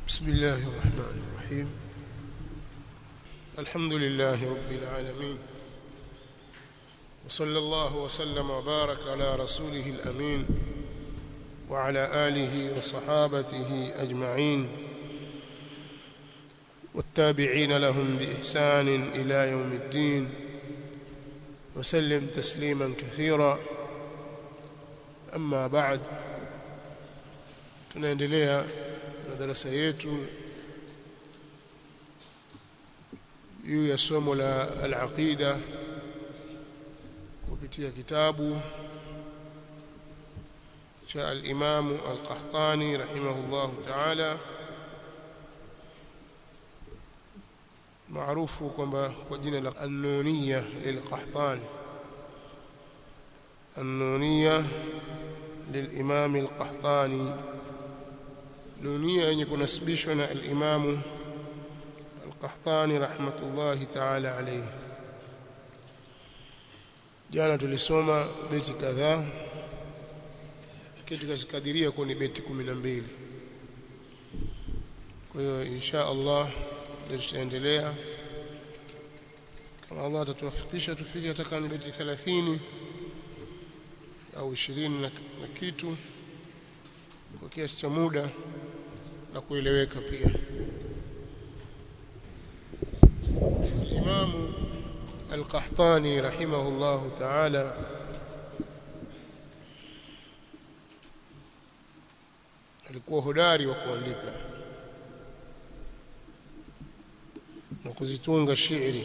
بسم الله الرحمن الرحيم الحمد لله رب العالمين وصلى الله وسلم وبارك على رسوله الأمين وعلى آله وصحابته أجمعين والتابعين لهم بإحسان إلى يوم الدين وسلم تسليما كثيرا أما بعد tunaendelea na darasa yetu juu ya somo la al-aqida kupitia kitabu cha al-Imam al-Qahtani rahimahullah ta'ala maarufu kwamba kwa jina la an-Nuniyya lil-Qahtani an-Nuniyya للإمام القحطاني نونية yenye kunasibishwa na al-Imam al-Qahtani rahmatullahi ta'ala alayhi jana tulisoma beti kadhaa kitu tukazikadiria kuwa ni beti 12 kwa hiyo insha Allah leo tutaendelea kama Allah atatuwafikisha tufike hata ni beti 30 au 20 na, na kitu kwa kiasi cha muda na kueleweka pia Imam Al-Qahtani rahimahullah ta'ala alikuwa hodari wa kuandika na kuzitunga shairi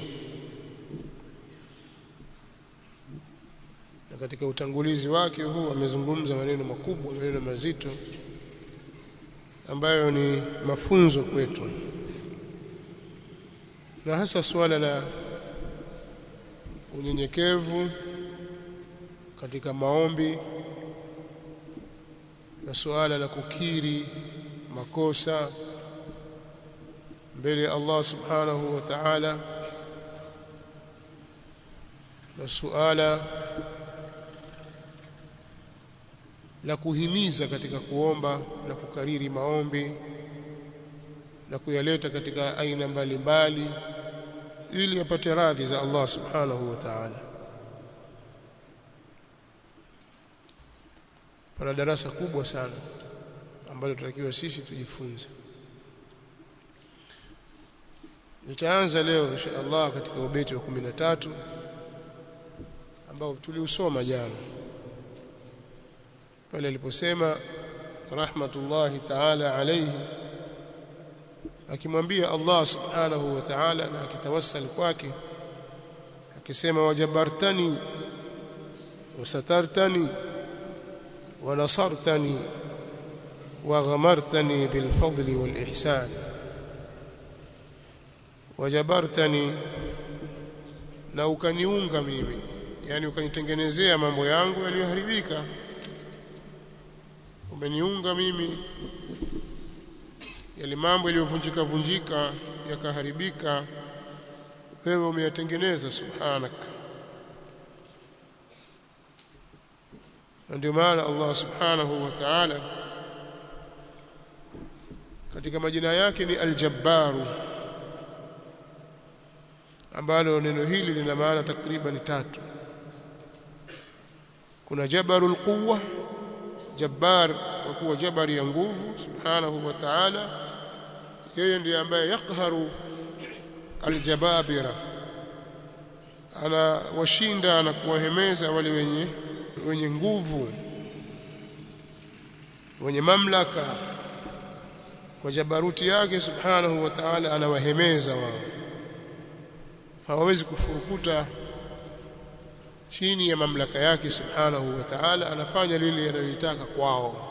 na katika utangulizi wake huu amezungumza maneno makubwa maneno mazito ambayo ni mafunzo kwetu na hasa suala la unyenyekevu katika maombi na suala la kukiri makosa mbele ya Allah subhanahu wa ta'ala na suala la kuhimiza katika kuomba na kukariri maombi na kuyaleta katika aina mbalimbali ili apate radhi za Allah subhanahu wa ta'ala pana darasa kubwa sana ambalo tunatakiwa sisi tujifunze nitaanza leo insha Allah katika ubeti wa 13 ambao tuliusoma jana pale aliposema rahmatullahi ta'ala alayhi akimwambia Allah subhanahu wa ta'ala na akitawassal kwake akisema wajabartani wasatartani ونصرتني وغمرتني بالفضل والإحسان وجبرتني na ukaniunga mimi yani ukanitengenezea mambo yangu yaliyoharibika umeniunga mimi yale mambo yaliyovunjika vunjika yakaharibika wewe umeyatengeneza subhanaka na ndio maana Allah subhanahu wa ta'ala katika majina yake ni al-jabbaru ambalo neno hili lina maana takriban tatu kuna jabarul quwwa jabbar kwa kuwa jabari ya nguvu subhanahu wa ta'ala yeye ndiye ambaye yakharu aljababira ana washinda na kuwahemeza wale wenye wenye nguvu wenye mamlaka kwa jabaruti yake subhanahu wa ta'ala anawahemeza wao hawawezi kufurukuta chini ya mamlaka yake subhanahu wa ta'ala anafanya lile analotaka kwao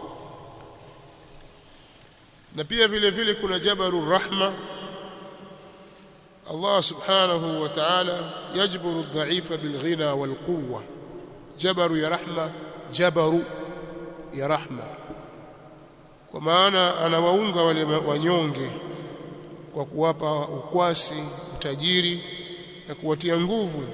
na pia vile vile kuna jabaru rahma Allah subhanahu wa ta'ala yajburu adh-dha'ifa bil-ghina wal-quwwa jabaru ya rahma jabaru ya rahma kwa maana anawaunga wale wanyonge kwa kuwapa ukwasi utajiri na kuwatia nguvu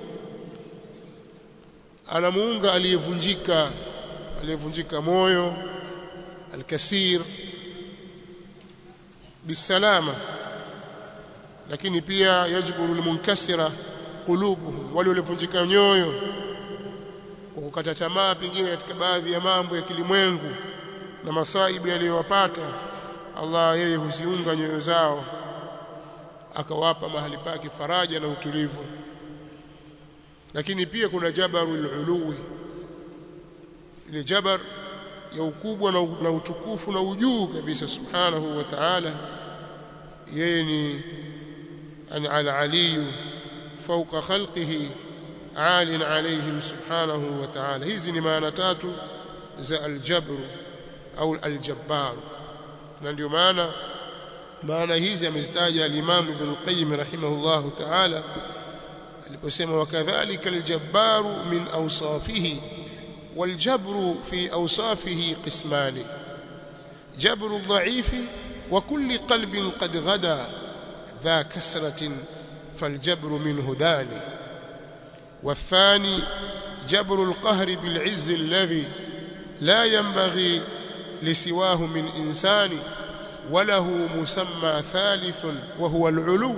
anamuunga aliyevunjika aliyevunjika moyo alkasir bisalama lakini pia yajburu almunkasira qulubuhum wale waliovunjika nyoyo kwa kukata tamaa pengine katika baadhi ya mambo ya kilimwengu na masaibu yaliyowapata Allah yeye huziunga nyoyo zao akawapa mahali pake faraja na utulivu lakini pia kuna jabarul uluwi ile jabar ya ukubwa na, na utukufu na ujuu kabisa subhanahu wa ta'ala yeye ni al-aliyu fawqa khalqihi alin alayhim subhanahu wa ta'ala hizi ni maana tatu za al-jabr au al-jabbar na ndio maana maana hizi amezitaja al-Imam Ibn Qayyim rahimahullah ta'ala aliposema wakadhalika al-jabbar min awsafihi والجبر في أوصافه قسمان جبر الضعيف وكل قلب قد غدا ذا كسرة فالجبر منه داني والثاني جبر القهر بالعز الذي لا ينبغي لسواه من إنسان وله مسمى ثالث وهو العلو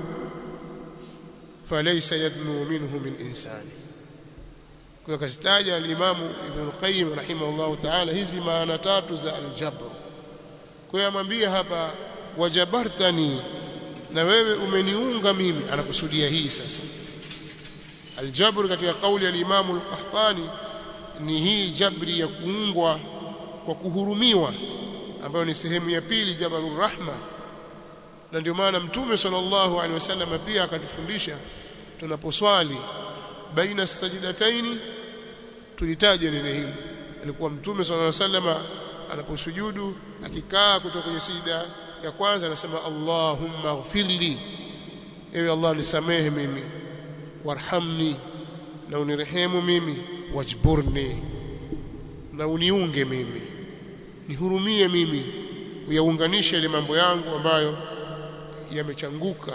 فليس يدنو منه من إنسان kwa kazitaja al-Imamu Ibn Qayyim rahimahullahu ta'ala hizi maana tatu za al-jabr kwa hiyo amwambia hapa wajabartani na wewe umeniunga mimi anakusudia hii sasa al-jabr katika kauli ya al-Imamu al-Qahtani ni hii jabri ya kuungwa kwa kuhurumiwa ambayo ni sehemu ya pili jabarur rahma na ndio maana mtume sallallahu alaihi wasallam pia akatufundisha tunaposwali baina sajidataini tulitaja neno hili alikuwa mtume sallallahu alaihi wasallam anaposujudu akikaa kutoka kwenye sijida ya kwanza anasema Allahumma ighfirli ewe Allah nisamehe mimi warhamni na unirehemu mimi wajburni na uniunge mimi nihurumie mimi uyaunganishe ile mambo yangu ambayo yamechanguka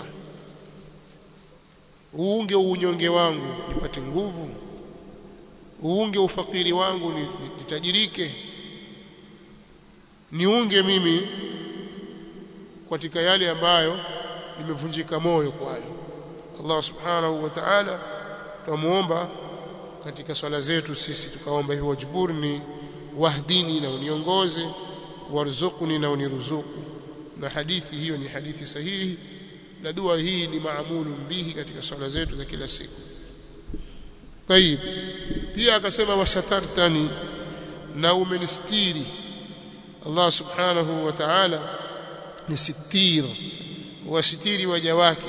uunge unyonge wangu nipate nguvu uunge ufakiri wangu nitajirike niunge mimi katika yale ambayo nimevunjika moyo kwayo Allah subhanahu wa ta'ala tumuomba katika swala zetu sisi tukaomba hivyo wajburni wahdini na uniongoze warzuqni na uniruzuku na hadithi hiyo ni hadithi sahihi na dua hii ni maamulu bihi katika swala zetu za kila siku طيب pia akasema wasatartani na umenistiri Allah subhanahu wa ta'ala ni sitir wasitiri waja wake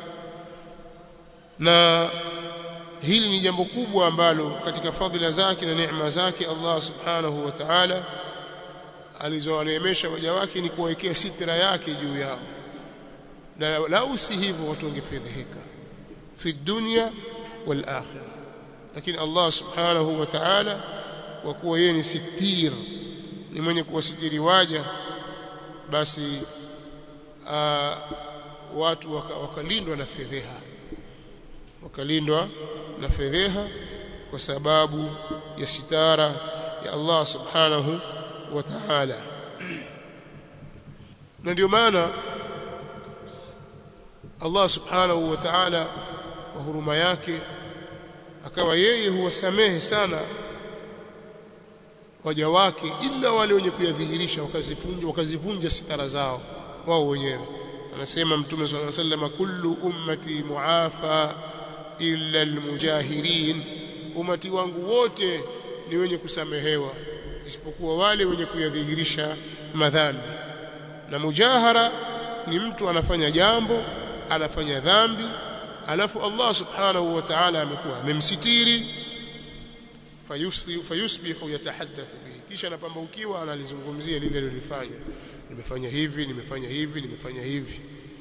na hili ni jambo kubwa ambalo katika fadhila zake na neema zake Allah subhanahu wa ta'ala alizowaneemesha waja wake ni kuwekea sitra yake juu yao na lau si hivyo watu wangefedheheka fi dunya wal akhirah lakini Allah subhanahu wa ta'ala kwa kuwa yeye ni sitir ni mwenye kuwasitiri waja basi aa, watu wakalindwa waka na fedheha wakalindwa na fedheha kwa sababu ya sitara ya Allah subhanahu wa ta'ala na ndio maana Allah subhanahu wa ta'ala kwa huruma yake akawa yeye huwasamehe sana waja wake ila wale wenye kuyadhihirisha wakazivunja wakazivunja sitara zao wao wenyewe anasema mtume swalla sallam kullu ummati muafa illa almujahirin umati wangu wote ni wenye kusamehewa isipokuwa wale wenye kuyadhihirisha madhambi na mujahara ni mtu anafanya jambo anafanya dhambi alafu Allah subhanahu wa ta'ala amekuwa amemsitiri fayusbihu yatahaddathu bihi kisha anapambaukiwa analizungumzia lile alilofanya nimefanya hivi nimefanya hivi nimefanya hivi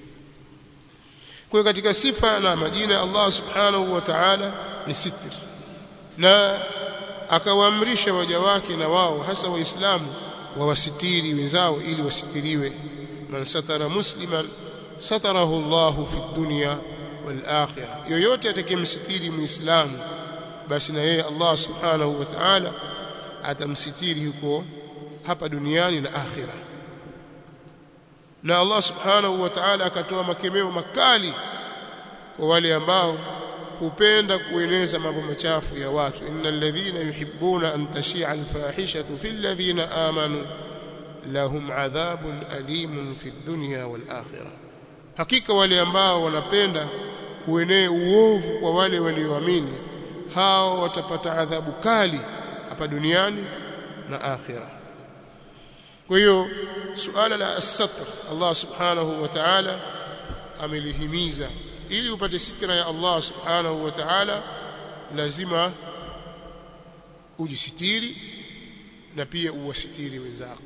kwa katika sifa na majina Allah subhanahu wa ta'ala ni sitr na akawaamrisha waja wake na wao hasa waislamu wawasitiri wenzao ili wasitiriwe man satara musliman satarahu Allah fi dunya wal akhirah yoyote atakayemsitiri muislamu basi na yeye Allah subhanahu wa ta'ala atamsitiri huko hapa duniani na akhira na Allah subhanahu wa ta'ala akatoa makemeo makali kwa wale ambao hupenda kueneza mambo machafu ya watu innal ladhina yuhibbuna an tashia alfahishatu fil ladhina amanu lahum adhabun alimun fid dunya wal akhirah hakika wale ambao wanapenda uenee uovu kwa wale walioamini hao watapata adhabu kali hapa duniani na akhira kwa hiyo suala la as-satr Allah subhanahu wa ta'ala amelihimiza ili upate sitra ya Allah subhanahu wa ta'ala lazima ujisitiri na pia uwasitiri wenzako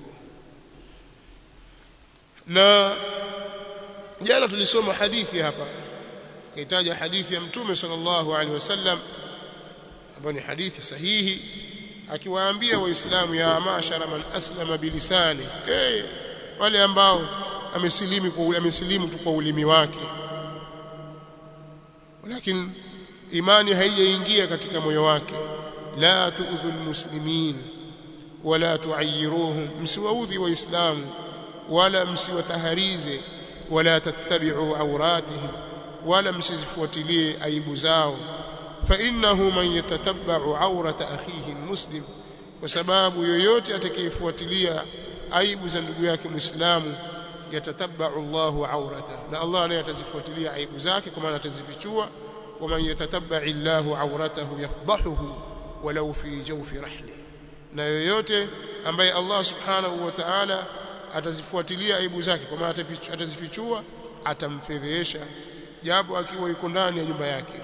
na jana tulisoma hadithi hapa kaitaja hadithi ya mtume sallallahu alaihi wasallam ambayo ni hadithi sahihi akiwaambia waislamu ya mashara man aslama bilisani hey, wale ambao amesilimu kwa amesilimu tu kwa ulimi wake lakini imani haijaingia katika moyo wake la tuudhu almuslimin wala tuayiruhum msiwaudhi waislamu wala msiwataharize wala tattabi'u awratihim wala msizifuatilie aibu zao fa innahu man yatatabba'u awrata akhihi muslim kwa sababu yoyote atakayefuatilia aibu za ndugu yake muislamu yatatabba'u Allahu awrata na Allah naye atazifuatilia aibu zake kwa maana atazifichua wa man yatatabba'i Allahu awratahu yafdahuhu walau fi jawfi rahli na yoyote ambaye Allah subhanahu wa ta'ala atazifuatilia aibu zake kwa maana atazifichua atamfedhesha japo akiwa yuko ndani ya nyumba yake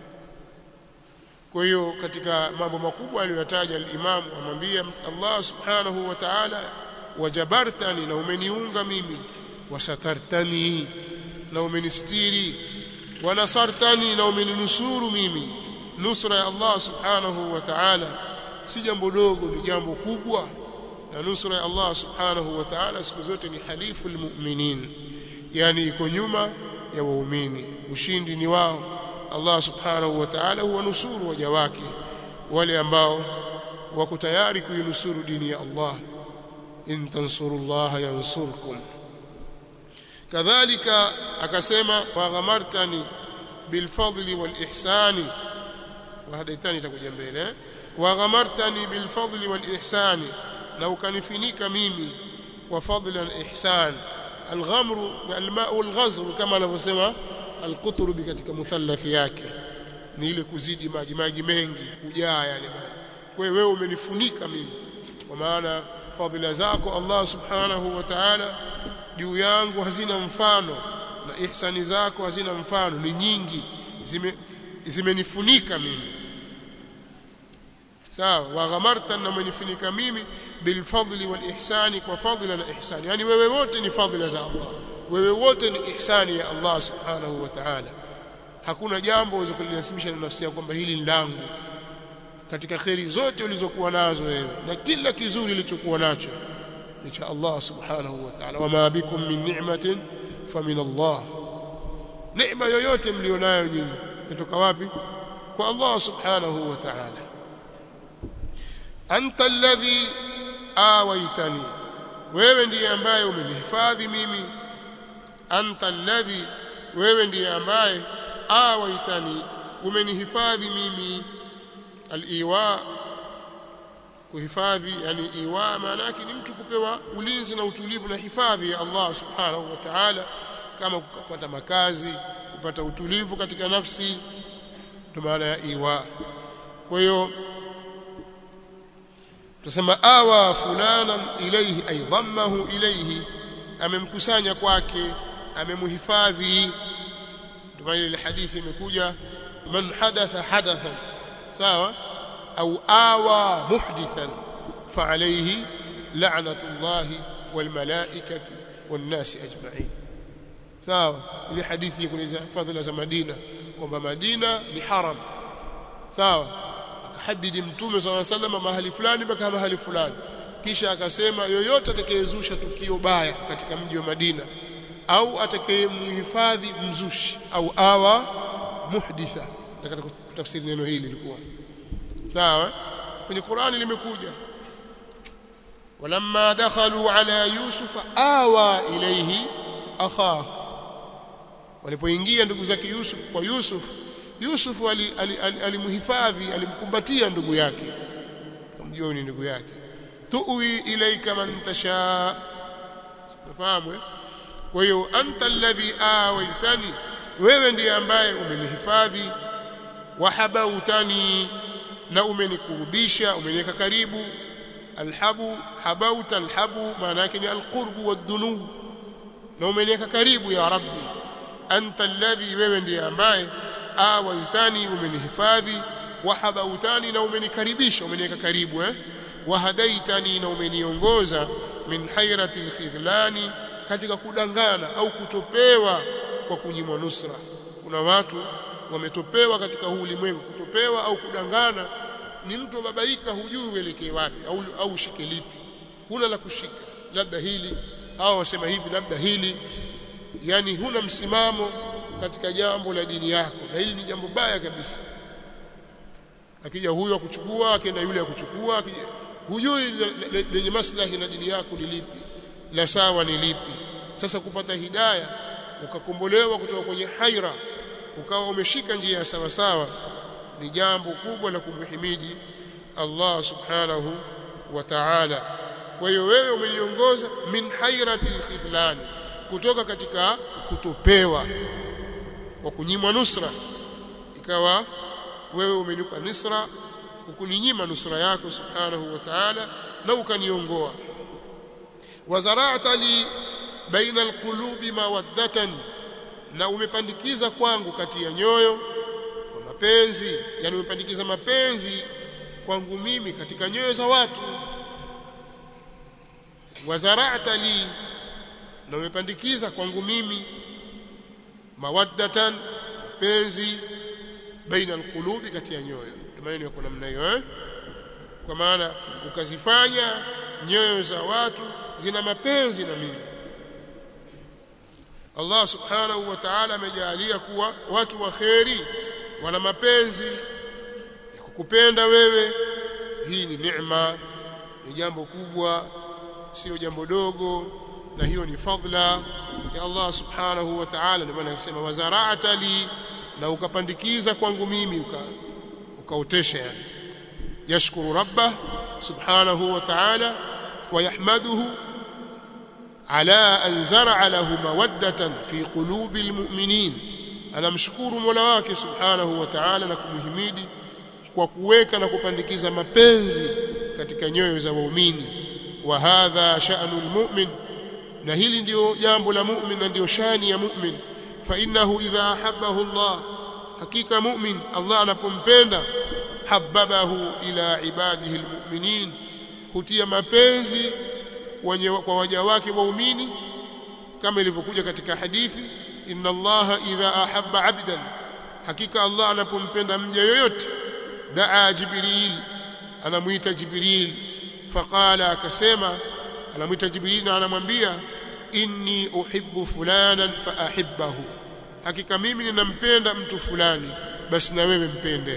kwa hiyo katika mambo makubwa aliyotaja al-Imam amwambia Allah subhanahu wa ta'ala wajabartani na umeniunga mimi wasatartani na umenistiri wanasartani na umeninusuru mimi nusra ya Allah subhanahu wa ta'ala si jambo dogo ni jambo kubwa na nusra ya Allah subhanahu wa ta'ala siku zote ni halifu almu'minin yani iko nyuma ya waumini ushindi ni wao Allah subhanahu wa ta'ala huwanusuru waja wake wale ambao wako tayari kuinusuru dini ya Allah in tansurullaha yansurkum kadhalika akasema wa ghamartani bilfadli walihsani wa hadaitani itakuja mbele wa ghamartani bilfadli walihsani na ukanifinika mimi kwa fadla na ihsan alghamru alma'u alghazr kama anavyosema alqutrubi katika muthallathi yake ni ile kuzidi maji maji mengi kujaa yani kwa hiyo wewe umenifunika mimi kwa maana fadhila zako Allah subhanahu wa ta'ala juu yangu hazina mfano na ihsani zako hazina mfano ni nyingi zime zimenifunika mimi sawa wa ghamarta na umenifunika mimi bilfadli wal ihsani kwa fadhila na ihsani yani wewe wote ni fadhila za Allah wewe wote ni ihsani ya Allah subhanahu wa ta'ala hakuna jambo uweze kulinasimisha na nafsi yako kwamba hili ni langu katika kheri zote ulizokuwa nazo wewe na kila kizuri ulichokuwa nacho ni cha Allah subhanahu wa ta'ala wama bikum min ni'matin famin Allah neema yoyote mlionayo nyinyi kutoka wapi kwa Allah subhanahu wa ta'ala anta alladhi awaitani wewe ndiye ambaye umenihifadhi mimi anta alladhi wewe ndiye ambaye awaitani umenihifadhi mimi aliwa kuhifadhi yani iwa maana yake ni mtu kupewa ulinzi na utulivu na hifadhi ya Allah subhanahu wa ta'ala kama kupata makazi kupata utulivu katika nafsi ndio maana ya iwa kwa hiyo tusema awa fulana ilayhi ay dhammahu ilayhi amemkusanya kwake amemhifadhi ndio maana ile hadithi imekuja man hadatha hadathan sawa au awa muhdithan fa alayhi la'natullahi wal malaikati wan nasi ajma'in sawa ile hadithi kueleza fadhila za Madina kwamba Madina ni haram sawa akahadidi mtume swalla sallam mahali fulani mpaka mahali fulani kisha akasema yoyote atakayezusha tukio baya katika mji wa Madina au atakayemhifadhi mzushi au awa muhditha nataka kutafsiri neno hili lilikuwa sawa kwenye Qur'ani limekuja walamma dakhalu ala yusufa awa ilayhi akha walipoingia ndugu zake Yusuf kwa Yusuf Yusuf alimhifadhi ali, ali alimkumbatia ndugu yake kamjua ni ndugu yake tuwi ilaika man tasha nafahamu kwa hiyo anta alladhi awaitani wewe ndiye ambaye umenihifadhi wahabautani na umenikurubisha umeniweka karibu alhabu habauta alhabu maana yake ni alqurbu wadunu na umeniweka karibu ya rabbi anta alladhi wewe ndiye ambaye awaitani umenihifadhi wahabautani na umenikaribisha umeniweka karibu eh wahadaitani na umeniongoza min hayrati alkhidlani katika kudangana au kutopewa kwa kunyimwa nusra kuna watu wametopewa katika huu ulimwengu kutopewa au kudangana ni mtu babaika hujui uelekee wapi au au ushike lipi huna la kushika labda hili au wasema hivi labda hili yani huna msimamo katika jambo la dini yako na hili ni jambo baya kabisa akija huyo akuchukua akienda yule akuchukua akija hujui lenye maslahi na dini yako ni lipi la sawa ni lipi sasa kupata hidaya ukakombolewa kutoka kwenye haira ukawa umeshika njia ya sawa sawa ni jambo kubwa la kumhimidi Allah subhanahu wa ta'ala kwa hiyo wewe umeniongoza min hairati alkhidlan kutoka katika kutopewa kwa kunyimwa nusra ikawa wewe umenipa nusra ukuninyima nusra yako subhanahu wa ta'ala na ukaniongoa wazara'ta li baina alqulubi mawaddatan na umepandikiza kwangu kati ya nyoyo kwa mapenzi yani umepandikiza mapenzi kwangu mimi katika nyoyo za watu wazara'ta li na umepandikiza kwangu mimi mawaddatan mapenzi baina alqulubi kati ya nyoyo maneno yako namna hiyo eh kwa maana ukazifanya nyoyo za watu zina mapenzi na mimi Allah subhanahu wa ta'ala amejalia kuwa watu wa kheri wana mapenzi ya kukupenda wewe hii ni neema ni jambo kubwa sio jambo dogo na hiyo ni fadla ya Allah subhanahu wa ta'ala ndio maana akasema wazara'ata li na ukapandikiza kwangu mimi uka ukaotesha yani yashkuru rabbah subhanahu wa ta'ala wa yahmaduhu على أن زرع له مودة في قلوب المؤمنين anamshukuru Mola wake Subhanahu wa Ta'ala na kumhimidi kwa kuweka na kupandikiza mapenzi katika nyoyo za waumini wa hadha sha'nu almu'min na hili ndio jambo la mu'min na ndio shani ya mu'min fa innahu idha ahabbahu Allah hakika mu'min Allah anapompenda hababahu ila ibadihi almu'minin hutia mapenzi kwa waja wake waumini kama ilivyokuja katika hadithi inna allaha idha ahabba abdan hakika allah anapompenda mja yoyote daa jibril anamuita jibril faqala akasema anamuita jibril na anamwambia inni uhibbu fulanan faahibbahu hakika mimi ninampenda mtu fulani basi na wewe mpende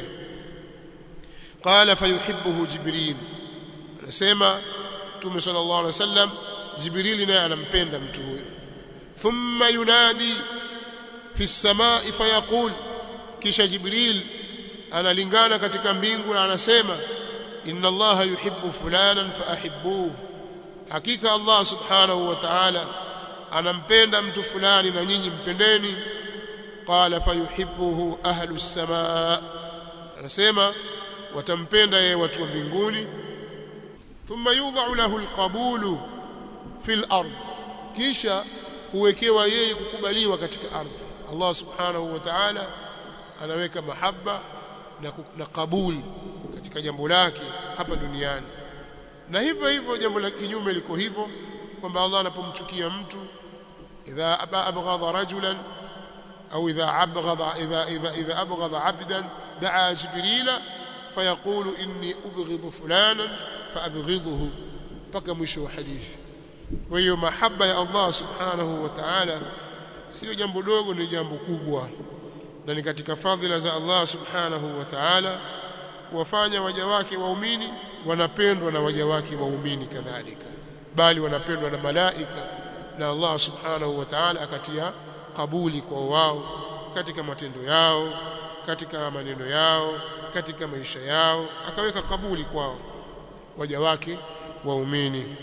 qala fayuhibbuhu jibril anasema mtume sallallahu alaihi wasallam jibril naye anampenda mtu huyo thumma yunadi fi samai fayaqul kisha jibril analingana katika mbingu na anasema inna allaha yuhibbu fulanan faahibbuhu hakika allah subhanahu wa ta'ala anampenda mtu fulani na nyinyi mpendeni qala fayuhibbuhu ahlu samaa anasema watampenda yeye watu wa mbinguni thumma yudha'u lahu alqabulu fil ard kisha huwekewa yeye kukubaliwa katika ardhi Allah subhanahu wa ta'ala anaweka mahaba na, na kabul katika jambo lake hapa duniani na hivyo hivyo jambo la kinyume liko hivyo kwamba Allah anapomchukia mtu idha abghadha rajulan au idha abghadha idha idha idha abghadha 'abdan da'a jibrila fayaqulu inni ubghidhu fulanan faabghidhuhu mpaka mwisho wa hadithi kwa hiyo mahaba ya Allah subhanahu wa ta'ala sio jambo dogo ni jambo kubwa na ni katika fadhila za Allah subhanahu wa ta'ala kuwafanya waja wake waumini wanapendwa na waja wake waumini kadhalika bali wanapendwa na malaika na Allah subhanahu wa ta'ala akatia kabuli kwa wao katika matendo yao katika maneno yao katika maisha yao akaweka kabuli kwao waja wake waumini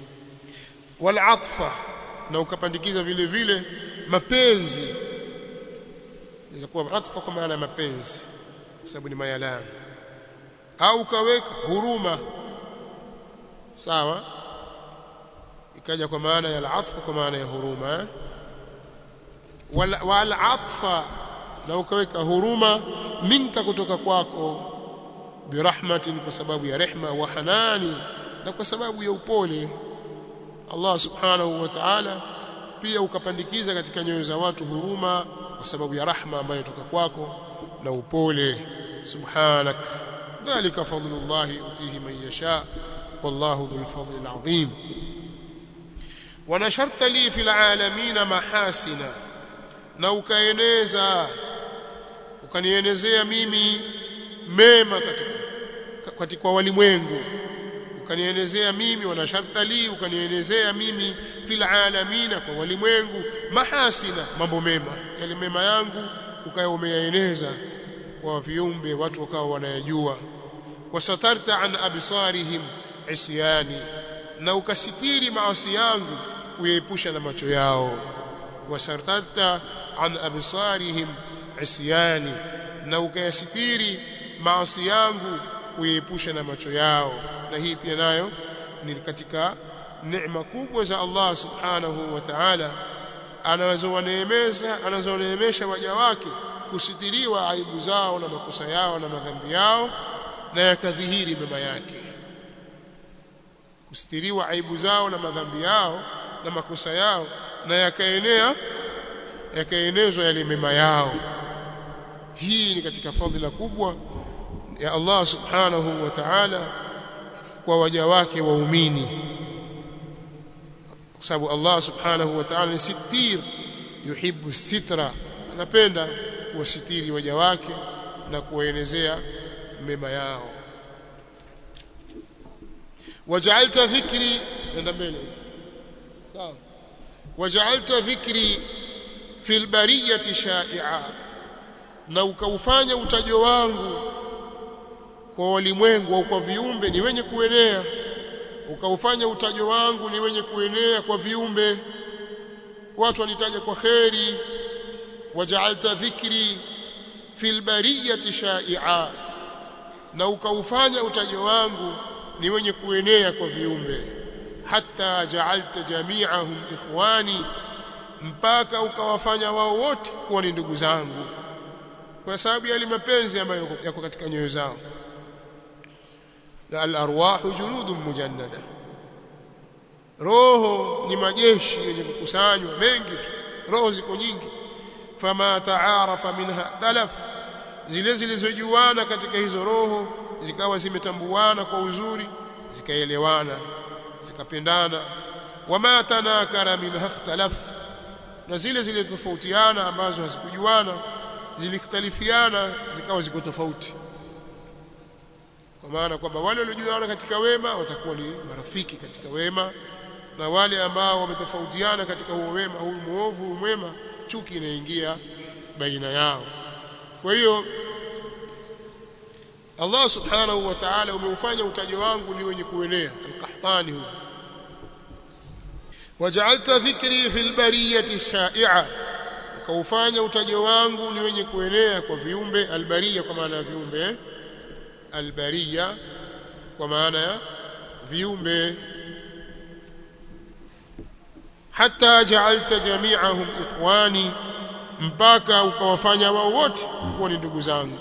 wal atfa na ukapandikiza vile vile mapenzi inaweza kuwa atfa kwa maana ya mapenzi kwa sababu ni mayalani au ukaweka huruma sawa ikaja kwa maana ya al-atfa kwa maana ya huruma eh? wal, wal atfa na ukaweka huruma minka kutoka kwako birahmatin kwa sababu ya rehma wa hanani na kwa sababu ya upole Allah subhanahu wa ta'ala pia ukapandikiza katika nyoyo za watu huruma kwa sababu ya rahma ambayo toka kwako na upole subhanak dhalika fadlullah yutihi man yasha wallahu dhul fadli alazim wanasharta li fil alamin mahasina na ukaeneza ukanienezea mimi mema katika katika walimwengu ukanienezea mimi wanasharta li ukanienezea mimi fil alamina kwa walimwengu mahasina mambo mema yale mema yangu ukawa umeyaeneza kwa viumbe watu wakawa wanayajua wasatarta an absarihim isyani na ukasitiri maasi yangu kuyaepusha na macho yao wasatarta an absarihim isyani na ukayasitiri maasi yangu kuyaepusha na macho yao na hii pia nayo ni katika neema kubwa za Allah subhanahu wa ta'ala anazowaneemesha anazoneemesha waja wake kusitiriwa aibu zao na makosa yao na madhambi yao na yakadhihiri mema yake kusitiriwa aibu zao na madhambi yao na makosa yao na yakaenea yakaenezwa yale mema yao hii ni katika fadhila kubwa ya Allah subhanahu wa ta'ala kwa waja wake waumini kwa sababu Allah subhanahu wa ta'ala ni sitir yuhibbu sitra anapenda kuwasitiri waja wake na kuwaenezea mema yao waja'alta dhikri nenda mbele sawa waja'alta dhikri fil bariyati sha'i'a na ukaufanya utajo wangu kwa walimwengu au kwa viumbe ni wenye kuenea ukaufanya utajo wangu ni wenye kuenea kwa viumbe watu wanitaja kwa kheri waja'alta dhikri fil bariyati sha'i'a na ukaufanya utajo wangu ni wenye kuenea kwa viumbe hatta ja'alta jami'ahum ikhwani mpaka ukawafanya wao wote kuwa ni ndugu zangu kwa sababu ya mapenzi ambayo yako katika nyoyo zao na al-arwahu junudun mujannada roho ni majeshi yenye kukusanywa mengi tu roho ziko nyingi fama taarafa minha talaf zile zilizojuana katika hizo roho zikawa zimetambuana kwa uzuri zikaelewana zikapendana wama tanakara minha ikhtalaf na zile zilizotofautiana ambazo hazikujuana zilikhtalifiana zikawa ziko tofauti kwa maana kwamba wale waliojuana katika wema watakuwa ni marafiki katika wema na wale ambao wametofautiana katika huo wema huyu muovu huyu mwema chuki inaingia baina yao kwa hiyo Allah subhanahu wa ta'ala umeufanya utajo wangu ni wenye kuenea al-qahtani huyo waja'alta dhikri fil bariyati sha'i'a ukaufanya utajo wangu ni wenye kuenea kwa viumbe albariya kwa maana ya viumbe eh? albariya kwa maana ya viumbe hata ja'alta jami'ahum ikhwani mpaka ukawafanya wao wote kuwa ni ndugu zangu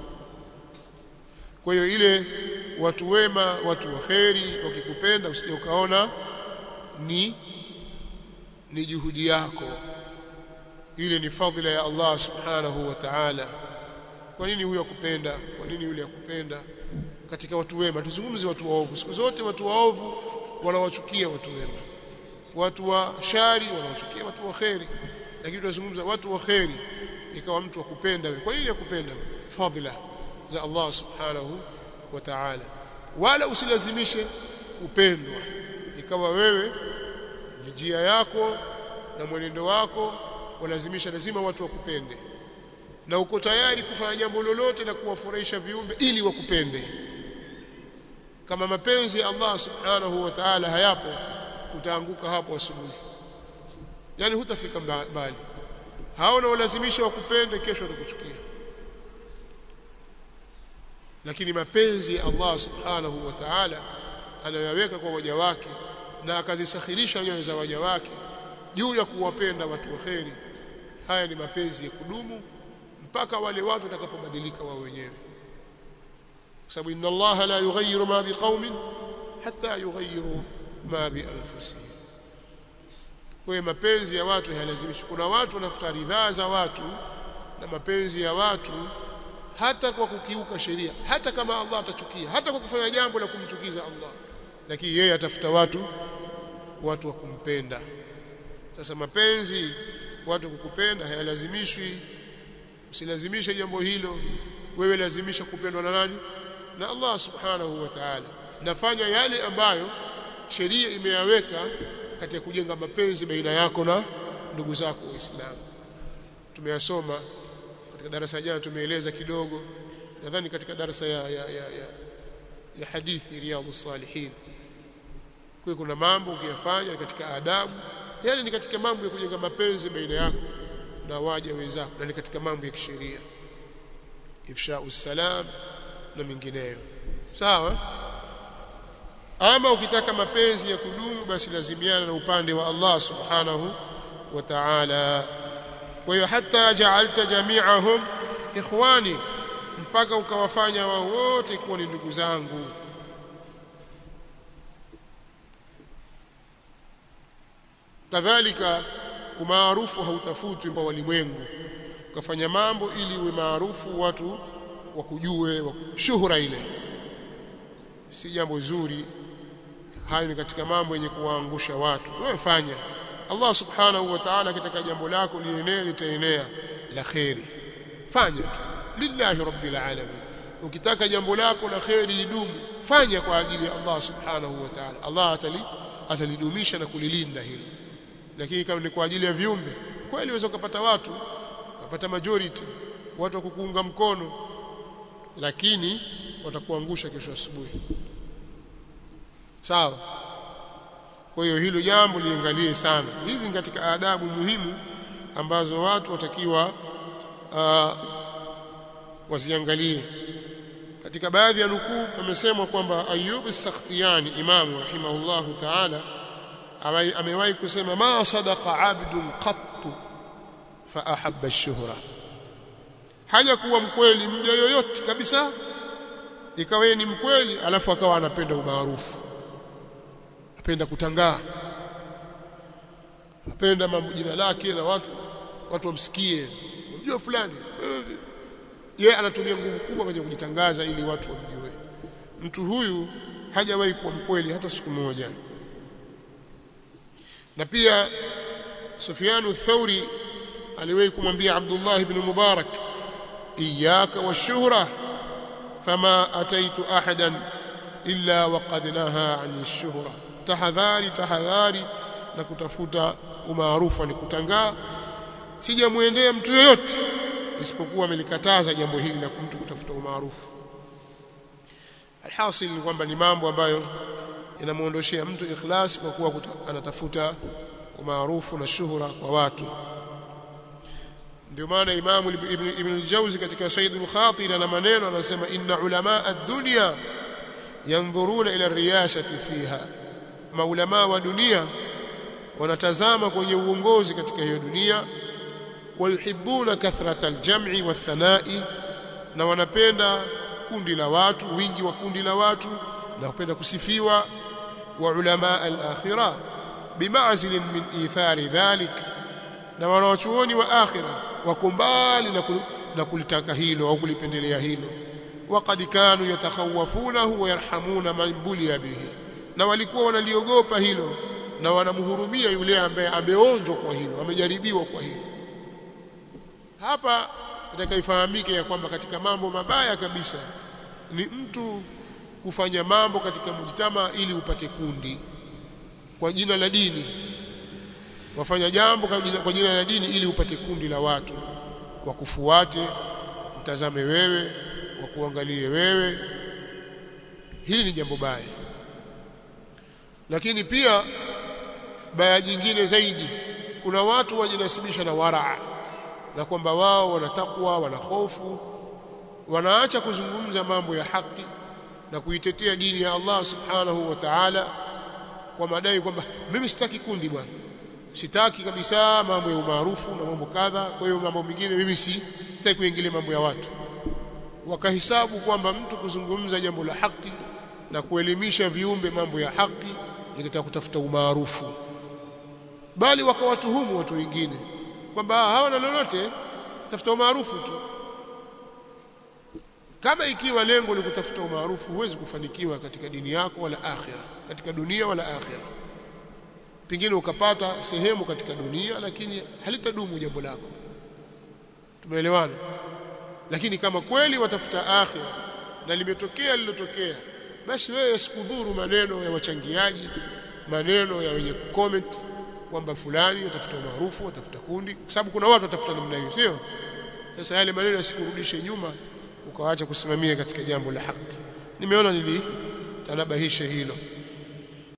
kwa hiyo ile watu wema watu waheri wakikupenda usije ukaona ni ni juhudi yako ile ni fadhila ya Allah subhanahu wa ta'ala kwa nini huyu akupenda kwa nini yule akupenda katika watu wema tuzungumze watu waovu siku zote watu waovu wanawachukia watu wema watu wa shari wanawachukia watu wa kheri lakini tunazungumza watu wa kheri ikawa mtu akupenda wewe kwa nini akupenda fadhila za Allah subhanahu wa ta'ala wala usilazimishe kupendwa ikawa wewe njia yako na mwenendo wako walazimisha lazima watu wakupende na uko tayari kufanya jambo lolote la kuwafurahisha viumbe ili wakupende kama mapenzi ya Allah subhanahu wa ta'ala hayapo utaanguka hapo asubuhi yani hutafika mbali hao na walazimisha wakupende kesho watakuchukia lakini mapenzi ya Allah subhanahu wa ta'ala anayoyaweka kwa waja wake na akazisakhirisha nyoyo za waja wake juu ya kuwapenda watu wa kheri haya ni mapenzi ya kudumu mpaka wale watu watakapobadilika wao wenyewe kwa sababu inna Allah la yughayyiru ma biqaumin hatta yughayyiru ma bi anfusihim kwa mapenzi ya watu hayalazimishi kuna watu wanafuta ridhaa za watu na mapenzi ya watu hata kwa kukiuka sheria hata kama Allah atachukia hata kwa kufanya jambo la kumchukiza Allah lakini yeye atafuta watu watu wa kumpenda sasa mapenzi watu kukupenda hayalazimishwi usilazimishe jambo hilo wewe lazimisha kupendwa na nani na Allah subhanahu wa ta'ala nafanya yale ambayo sheria imeyaweka katika kujenga mapenzi baina yako na ndugu zako waislamu tumeyasoma katika darasa jana tumeeleza kidogo nadhani katika darasa ya ya ya, ya, ya hadithi riyadhus salihin kwa kuna mambo ukiyafanya katika adabu yale ni katika mambo ya kujenga mapenzi baina yako na waja wenzako na ni katika mambo ya kisheria ifshau salam na mengineyo sawa ama ukitaka mapenzi ya kudumu basi lazimiana na upande wa Allah subhanahu wa ta'ala kwa hiyo hata ja'alta jami'ahum ikhwani mpaka ukawafanya wao wote kuwa ni ndugu zangu kadhalika umaarufu hautafutwi kwa walimwengu ukafanya mambo ili uwe maarufu watu wakujue shuhura ile si jambo zuri hayo ni katika mambo yenye kuwaangusha watu wewe fanya Allah subhanahu wa ta'ala katika jambo lako lienee litaenea la khairi fanya lillahi rabbil alamin ukitaka jambo lako la khairi lidumu fanya kwa ajili ya Allah subhanahu wa ta'ala Allah atali atalidumisha na kulilinda hilo lakini kama ni kwa ajili ya viumbe kweli unaweza kupata watu kupata majority watu wa kukuunga mkono lakini watakuangusha kesho asubuhi sawa kwa hiyo hilo jambo liangalie sana hizi ni katika adabu muhimu ambazo watu watakiwa uh, waziangalie katika baadhi ya nukuu amesemwa kwamba Ayyub as-Sakhtiyani imamu rahimahullahu ta'ala amewahi kusema ma sadaqa abdun qattu fa ahabba ash-shuhra haja kuwa mkweli mja yoyote kabisa ikawa ni mkweli alafu akawa anapenda umaarufu apenda kutangaa apenda mambo jina lake na watu watu wamsikie unajua fulani yeye anatumia nguvu kubwa kwenye kujitangaza ili watu wamjue mtu huyu hajawahi kuwa mkweli hata siku moja na pia Sufyanu Thauri aliwahi kumwambia Abdullah ibn Mubarak iyyaka washuhra fama ataitu ahadan illa waqad naha an ash-shuhra tahadhari tahadhari na kutafuta umaarufu ni kutangaa sijamuendea mtu yoyote isipokuwa amelikataza jambo hili la mtu kutafuta umaarufu alhasil ni kwamba ni mambo ambayo yanamuondoshea mtu ikhlas kwa kuwa anatafuta umaarufu na shuhura kwa watu ndio maana imamu ibn, ibn al-Jawzi katika Said al-Khatir ana maneno anasema inna ulama ad-dunya yanzuruna ila riyasati fiha maulama wa dunia wanatazama kwenye uongozi katika hiyo dunia wayuhibbuna kathrata al-jam'i wath-thana'i na wanapenda kundi la watu wingi wa kundi la watu na kupenda kusifiwa wa ulama al-akhirah bima'zil min ithari dhalik na wanawachuoni wa akhira wako mbali na, na kulitaka hilo au kulipendelea hilo waqad kanu yatakhawafunahu wa yarhamuna man buliya bihi na walikuwa wanaliogopa hilo na wanamhurumia yule ambaye ameonjwa kwa hilo amejaribiwa kwa hilo hapa itakaifahamike ya kwamba katika mambo mabaya kabisa ni mtu kufanya mambo katika mujtama ili upate kundi kwa jina la dini wafanya jambo kwa jina la dini ili upate kundi la watu wakufuate utazame wewe wakuangalie wewe hili ni jambo baya lakini pia baya jingine zaidi kuna watu wajinasibisha na waraa na kwamba wao wana takwa wana hofu wanaacha kuzungumza mambo ya haki na kuitetea dini ya Allah subhanahu wa ta'ala kwa madai kwamba mimi sitaki kundi bwana sitaki kabisa mambo ya umaarufu na mambo kadha kwa hiyo mambo mengine mimi si sitaki kuingilia mambo ya watu wakahesabu kwamba mtu kuzungumza jambo la haki na kuelimisha viumbe mambo ya haki ni katika kutafuta umaarufu bali wakawatuhumu watu wengine kwamba hawana lolote tafuta umaarufu tu kama ikiwa lengo ni kutafuta umaarufu huwezi kufanikiwa katika dini yako wala akhira katika dunia wala akhira pengine ukapata sehemu katika dunia lakini halitadumu jambo lako tumeelewana lakini kama kweli watafuta akhira na limetokea lilotokea basi wewe sikudhuru maneno ya wachangiaji maneno ya wenye comment kwamba fulani watafuta maarufu watafuta kundi kwa sababu kuna watu watafuta namna hiyo sio sasa yale maneno yasikurudishe nyuma ukawaacha kusimamia katika jambo la haki nimeona nilitanabahisha hilo